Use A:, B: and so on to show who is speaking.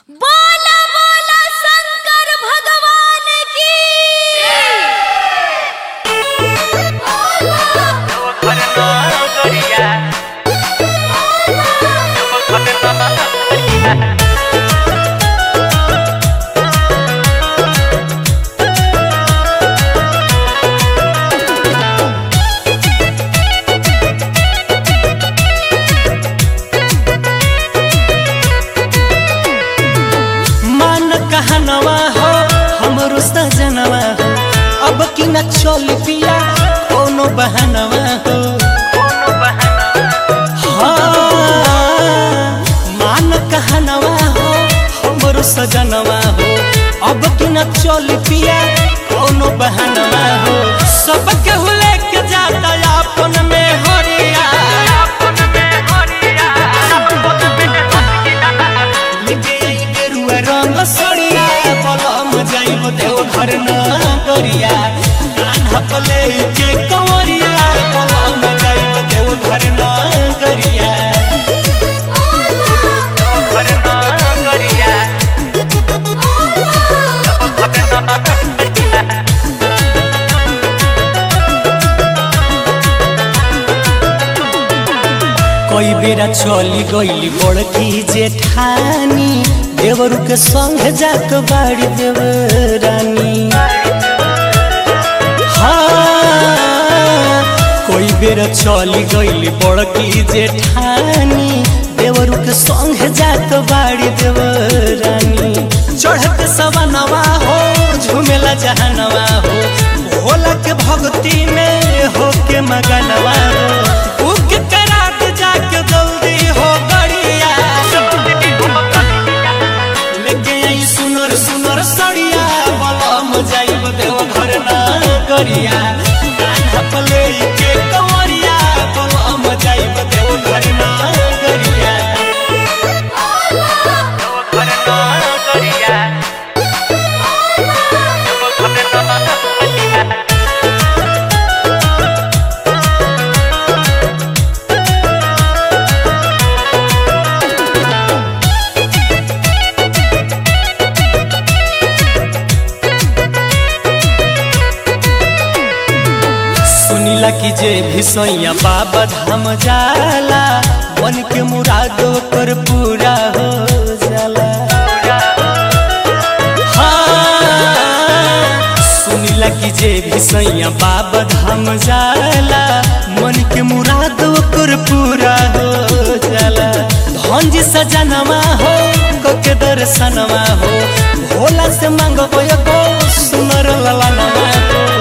A: बोला बोला शंकर भगवान की
B: मान कहनवा हो हमरो सजनवा हो अब की न चल पिया कोनो बहनवा हो हाँ, मान कहनवा हो हमरो सजनवा हो अब की न चल पिया कोनो बहनवा हो सब केहू लेके जाता अपन में हरिया लेके आई गेरुआ रंग सड़िया बलम जाइब देव घर न करिया कान्हा ले के कंवरिया बलम जाइब देव घर न करिया कई बेरा चली गईली बड़की जेठानी देवरू के संग जात बाड़ी देवरानी हाँ, कोई बेर चली गईली बड़की जेठानी देवरू के संग जात बाड़ी देवरानी चढ़त सवनवा हो झुमेला जहनवा हो भोला के भक्ति में हो के मगनवा हो उक करात जाके जल्दी हो गड़िया लेके आई सुनर सुनर सड़िया बलम जाइब देव घर ना करिया कान्हा पे लेके कंवरिया बलम जाइब देव घर ना करिया सुनीला की जे भी सैया बाबा धाम जाला मन के मुराद कर पूरा हो जाला हाँ, सुनीला की जे भी सैया बाबा धाम जाला मन के मुराद कर पूरा हो जाला धन जी सजनवा हो के दर्शनवा हो भोला से मांगबो एगो सुनर ललनवा हो